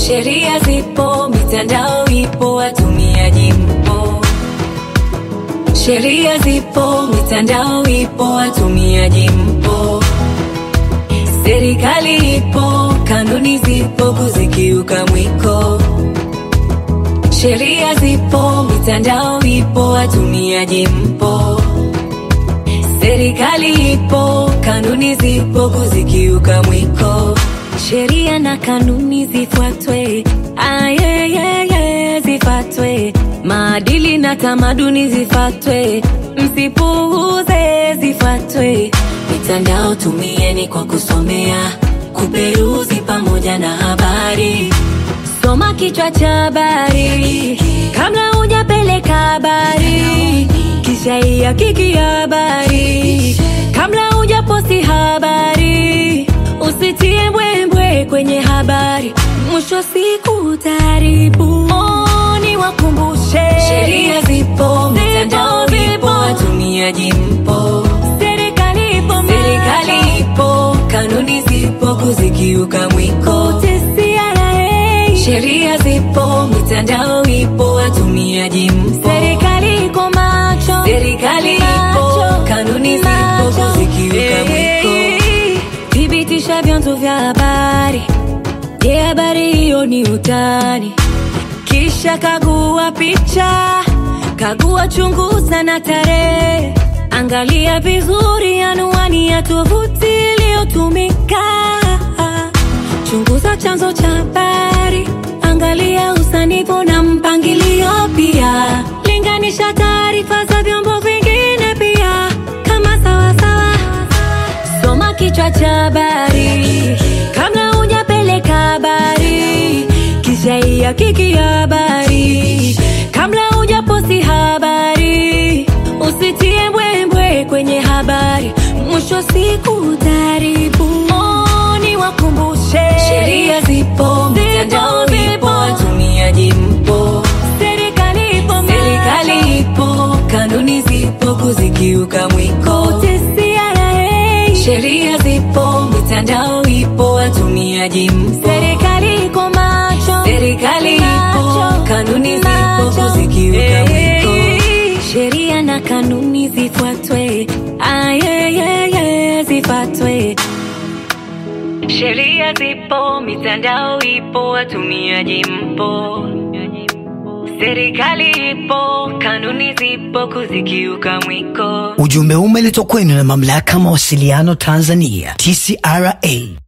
Sheria zipo, mitandao ipo, watumiaji mpo. Sheria zipo, mitandao ipo, watumiaji mpo. Serikali ipo, kanuni zipo, kuzikiuka mwiko. Sheria zipo, mitandao ipo, watumiaji mpo. Serikali ipo, kanuni zipo, kuzikiuka mwiko. Sheria na kanuni zifuatwe, ayeyeye, zifuatwe. Maadili na tamaduni zifuatwe, msipuuze, zifuatwe. Mitandao tumieni kwa kusomea, kuperuzi pamoja na habari. Soma kichwa cha habari kabla hujapeleka habari, kisha ihakiki habari kabla hujaposti habari. Usitie mbwembwe kwenye habari, mwisho wa siku utaharibu. Oh, niwakumbushe, sheria zipo, mitandao ipo, watumiaji mpo. Serikali ipo, serikali ipo, kanuni zipo, kuzikiuka mwiko. TCRA, sheria zipo, mitandao ipo, watumiaji mpo. Serikali iko macho, serikali ipo, kanuni zipo, kuzikiuka mwiko. Thibitisha vyanzo vya habari. Je, habari hiyo ni utani? Kisha kagua picha, kagua, chunguza na tarehe. Angalia vizuri anwani ya tovuti iliyotumika. Chunguza chanzo cha habari, angalia usanifu na mpangilio pia. Linganisha taarifa za vyombo vingine pia, kama sawasawa Soma kichwa cha habari kabla hujapeleka habari, kisha ihakiki habari kabla hujaposti habari. Usitie mbwembwe kwenye habari, mwisho wa siku utaharibu. Oh, niwakumbushe, sheria zipo, mitandao ipo, watumiaji mpo. Serikali ipo, serikali ipo, kanuni zipo, kuzikiuka mwiko. TCRA, sheria zipo, mitandao ipo, watumiaji mpo. Serikali iko macho, serikali ipo, kanuni zipo, kuzikiuka mwiko. Sheria na kanuni zifuatwe, ayeyeye, zifuatwe. Sheria zipo, mitandao ipo, watumiaji mpo. Serikali ipo, kanuni zipo, kuzikiuka mwiko. Ujumbe umeletwa kwenu na mamlaka mawasiliano Tanzania TCRA.